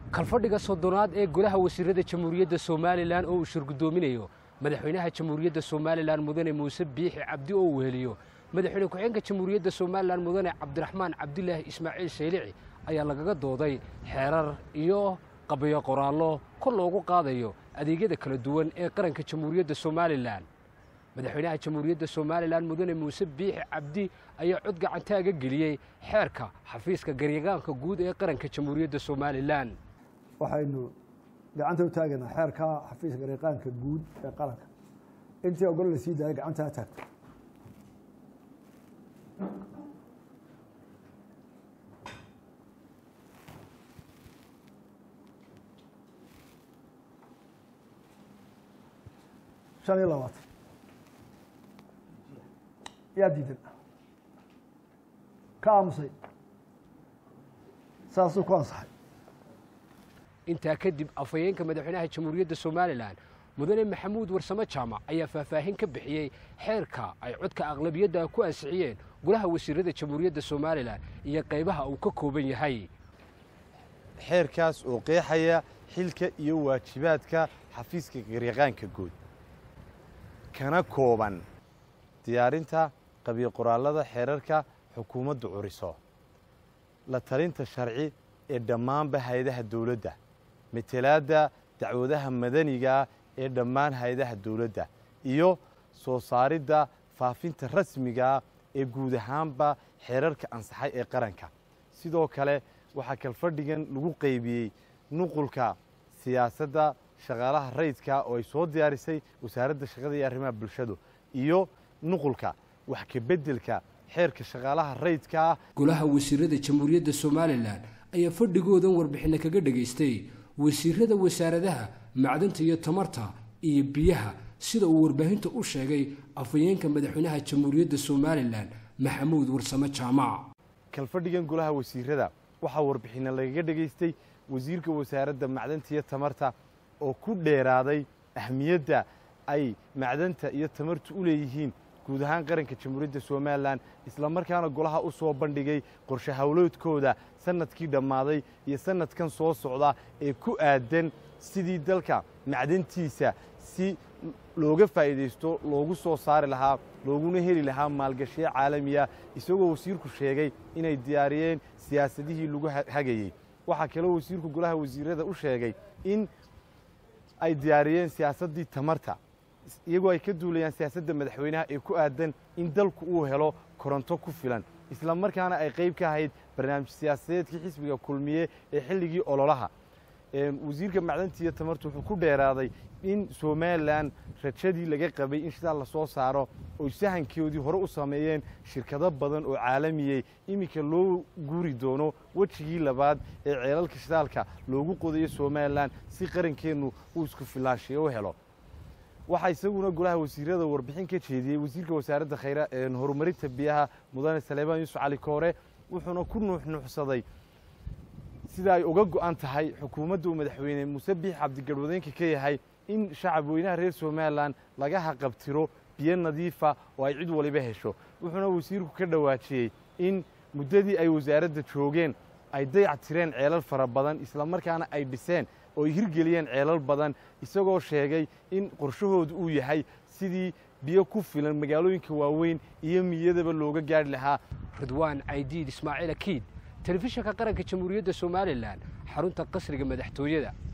kalfadhiga soddonaad ee golaha wasiirada jamhuuriyadda somalilan oo uu shirgudoominayo madaxweynaha jamhuuriyadda somalilan mudane muuse biixi cabdi oo uu heliyo madaxweyne ku-xigeenka jamhuuriyadda somalilan mudane cabdiraxmaan cabdilaahi ismaaciil saylici ayaa lagaga dooday xeerar iyo qabiyo qoraallo kor loogu qaadayo adeegyada kala duwan ee qaranka jamhuuriyadda somalilan madaxweynaha jamhuuriyadda somalilan mudane muuse biixi cabdi ayaa cod gacantaaga geliyey xeerka xafiiska garyagaanka guud ee qaranka jamhuuriyadda somalilan waxaynu gacanta u taagaynaa xeerka xafiiska garyaqaanka guud ee qaranka intii ogol la sii daaya gacanta ha taagto shan iyo labaatan yaa diidan ka aamusay saasuu ku ansaxay intaa kadib afhayeenka madaxweynaha jamhuuriyadda somalilan mudane maxamuud warsamo jaamac ayaa faahfaahin ka bixiyey xeerka ay codka aqlabiyadda ku ansixiyeen golaha wasiirada jamhuuriyadda somalilan iyo qaybaha uu ka kooban yahay xeerkaas oo qeexaya xilka iyo waajibaadka xafiiska garyaqaanka guud kana kooban diyaarinta qabiyo qoraallada xeerarka xukuumaddu curiso la talinta sharci ee dhammaanba hay-adaha dawladda matelaadda dacwadaha madanigaa ee dhammaan hay-adaha dawladda iyo soo saaridda faafinta rasmigaa ee guud ahaanba xeerarka ansaxay ee qaranka sidoo kale waxaa kalfadhigan lagu qaybiyey nuqulka siyaasadda shaqaalaha rayidka oo ay soo diyaarisay wasaaradda shaqada iyo arrimaha bulshadu iyo nuqulka wax ka beddelka xeerka shaqaalaha rayidkaa golaha wasiirada jamhuuriyadda somalilan ayaa fadhigoodan warbixinno kaga dhegaystay wasiirada wasaaradaha macdanta iyo tamarta iyo biyaha sida uu warbaahinta u sheegay afhayeenka madaxweynaha jamhuuriyadda somalilan maxamuud warsamo jaamac kalfadhigan golaha wasiirada waxaa warbixinno lagaga dhegaystay wasiirka wasaaradda macdanta iyo tamarta oo ku dheeraaday ahmiyadda ay macdanta iyo tamartu u leeyihiin guud ahaan qaranka jamhuuriyadda somalilan islamarkaana golaha u soo bandhigay qorshe howleedkooda sanadkii dhammaaday iyo sanadkan soo socda ee ku aadan sidii dalka macdantiisa si looga faa'iidaysto loogu soo saari lahaa looguna heli lahaa maalgashiyo caalamiya isagoo wasiirku sheegay inay diyaariyeen siyaasadihii lagu hagayey waxaa kaloo wasiirku golaha wasiirada u sheegay in ay diyaariyeen siyaasaddii tamarta iyagoo ay ka duulayaan siyaasadda madaxweynaha ee ku aadan in dalku uu helo koronto ku filan isla markaana ay qayb ka ahayd barnaamij siyaasadeedkii xisbiga kulmiye ee xilligii ololaha wasiirka macdanta iyo tamartu wuxuu ku dheeraaday in somalilan rajadii laga qabay in shidaal lasoo saaro oy sahankoodii hore u sameeyeen shirkado badan oo caalamiyey iminka loo guuri doono wejigii labaad ee ceelalka shidaalka loogu qodayo somalilan si qarankeennu uu isku filaanshiyo u helo waxaa isaguna golaha wasiirada warbixin ka jeediyey wasiirka wasaaradda khayra horumarinta biyaha mudane saleebaan yuusuf cali koore wuxuuna ku nuuxnuuxsaday sida ay uga go'an tahay xukuumadda uu madaxweyne muuse biix cabdigarwadeenka ka yahay in shacab weynaha reer somalilan laga haqabtiro biyo nadiifa oo ay cid waliba hesho wuxuuna wasiirku ka dhawaajiyey in muddadii ay wasaaradda joogeen ay dayac tireen ceelal fara badan islamarkaana ay dhiseen oo ay hirgeliyeen ceelal badan isagoo sheegay in qorshahoodu uu yahay sidii biyo ku filan magaalooyinka waaweyn iyo miyadaba looga gaadhi lahaa ridwaan caydiid ismaaciil akiid telefishinka qaranka jamhuuriyadda somalilan xarunta qasriga madaxtooyada